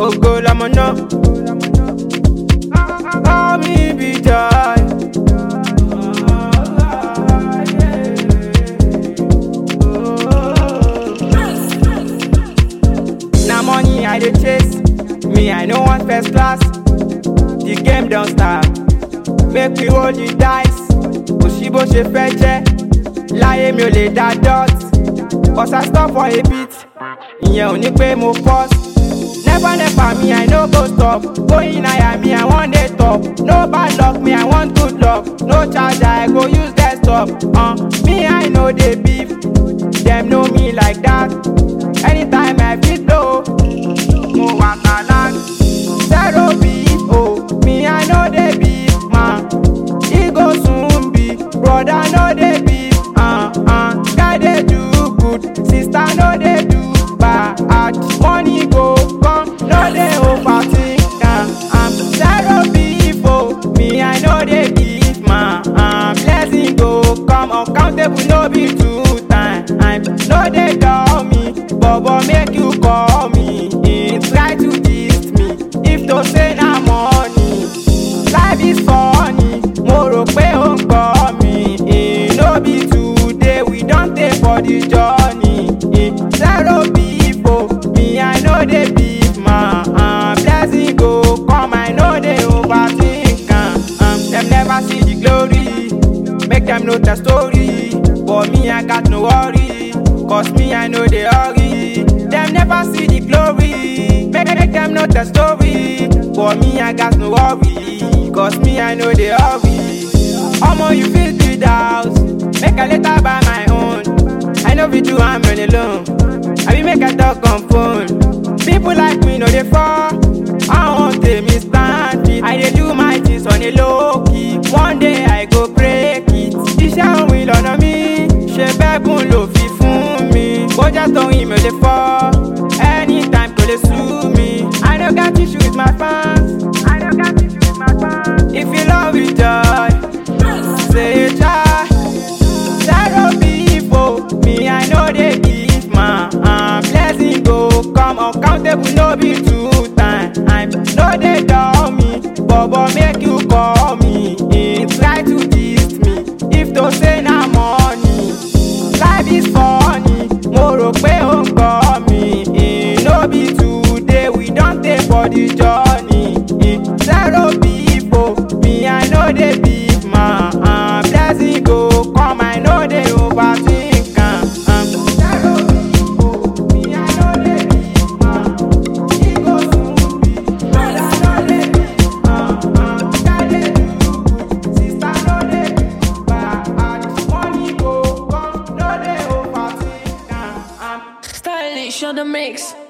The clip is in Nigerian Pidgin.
ògo lọmọ náà. Call me be joy. Na money I dey chase, me I no want first class. The game don start, make we roll the dice. Kò sí bó ṣe fẹ́ jẹ́, láyé mi ò lè dá dot. Cause I stop for a bit, ìyẹn ò ní pé mo pause. Never never me I no go stop, going higher me I wan dey top. No bad luck me I want good luck, no charger I go use desktop. Uh, me I no dey beef, dem know me like that. Anytime I fit blow, mo wà kàlá. Zero beef, oh, me I no dey beef, man. E go soon be, brother no dey beef, uh, uh. Guy dey do good, sister no dey do bad. Money go come, no dey overthink, uh, um. Zero beef, oh, me I no dey beef, man. Um, blessing go come, uncountable no be two time. No dey dull me, bobo make you call me. Eh, Try to gist me, if to say na money. Life is funny, mo rò pé ó ń kọ́ mi. Eh, No be today, we don tey for the journey. Eh, Zero beef o, me I no dey beef man. Uh, blessing go come, I no dey overthink am. Um, dem never see the glory, make dem know the story. But me I got no worry, cause me I no dey hurry. Dem never see the glory, make, make dem know the story. But me I got no worry, cause me I no dey hurry. Omo you fit build house, make I later buy my own. I no fit do am on alone, I be make I talk on phone. People like me no dey fall, I wan take me stand it. I dey do my things on a low key, one day I go break it. Iṣẹ́ òun ìlànà mi, ṣe bẹ́gùn ló fi fún mi. Bójá tóun ìmọ̀ lè fọ́, anytime kò lè sú mi. I no got issue with my fans, I no got issue with my fans. If you love with joy, say try. Zero beef, oh, me I no dey give man. Uh, blessing go come, uncountable no be two time. No dey dull me, bobo make you call me. Eh, try to gist me, if to say na money. Life is funny, mo rò pé ó ń kọ́ mi. Eh, no be today, we don tey for the journey. Eh, zero beef, oh, me I no dey beef man. Uh, blessing go come, I no dey overthink am. Um, zero beef, oh, me I no dey beef man. E go soon be, brother no dey beef, uh, uh. Guy dey do good, sister no dey do bad. Money go come, no dey overthink am. Um, Stylish on the mix.